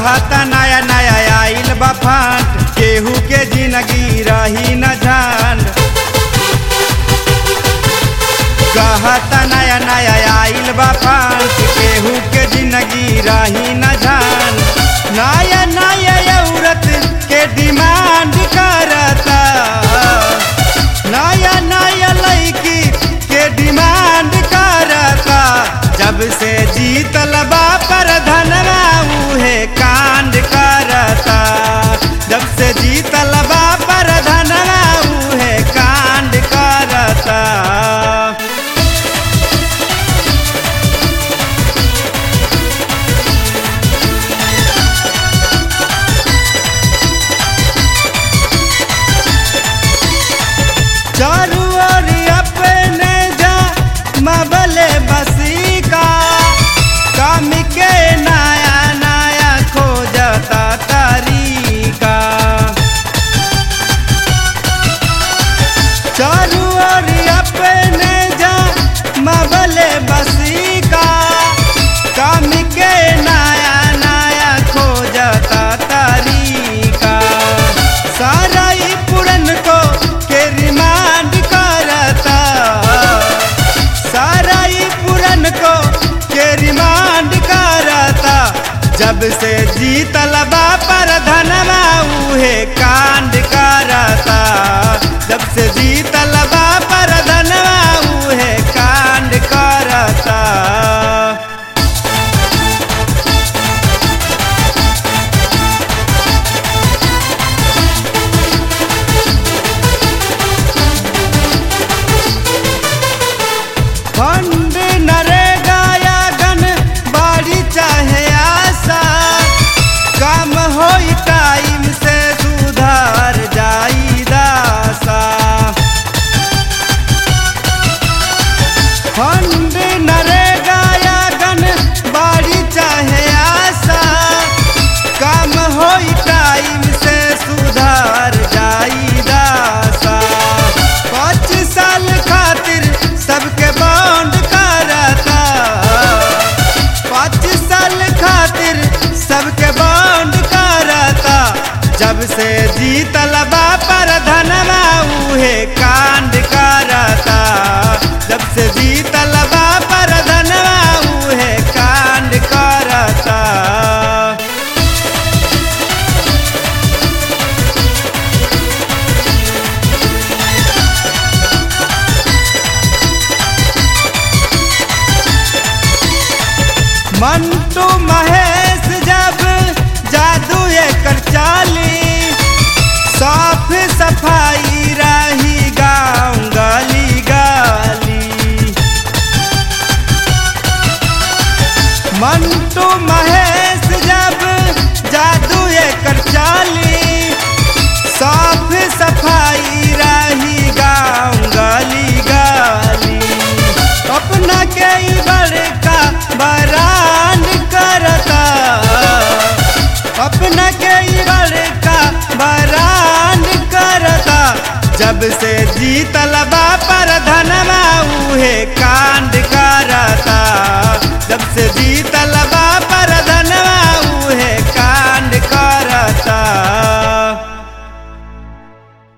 कहता नया नया आइल बा फाट केहू के जिंदगी रही न जान कहता नया नया आइल बा फाट केहू के जिंदगी रही न जान नया नया औरत के डिमांड करता नया नया लड़की के डिमांड करता जब से जीतल बा पर धनवा उहे कांड करता जब से जीतल बा पर धनवा उहे कांड करता चारू ओर अपने जा मबले बसी का काम के नया नया खोजता तरीका चारू ओर अपने जा मबले बसी का काम के नया नया खोजता तरीका सारा ही पुरन को के रिमांड करता सारा ही पुरन को के रिमांड करता जब से जीतल बा पर धनवा उहे कांड करता जब से जीतल बा पर धनवा उहे कांड करता फंड नरेगा या गन बाड़ी चाहे आशा काम हो टाइम से सुधार जाई दासा फंड नरेगा या गन बाड़ी चाहे आशा काम हो टाइम से सुधार जाई दासा पाँच साल खातिर सबके बॉन्ड करता पाँच साल खातिर सबके बॉन्ड करता जब से जीतल बा पर धनवा उहे कांड करता जब से जीतल बा पर धनवा उहे कांड करता मंटू महेश जब जादू एकर चाली साफ सफाई रही गाँव गली गली मंटू महेश जब जादू एकर चाली साफ सफाई रही गाँव गली गली अपना के ही बड़का बरान करता अपना के ही बड़का बरान करता जब से जीतल बा पर धनवा उहे कांड करता जब से जीत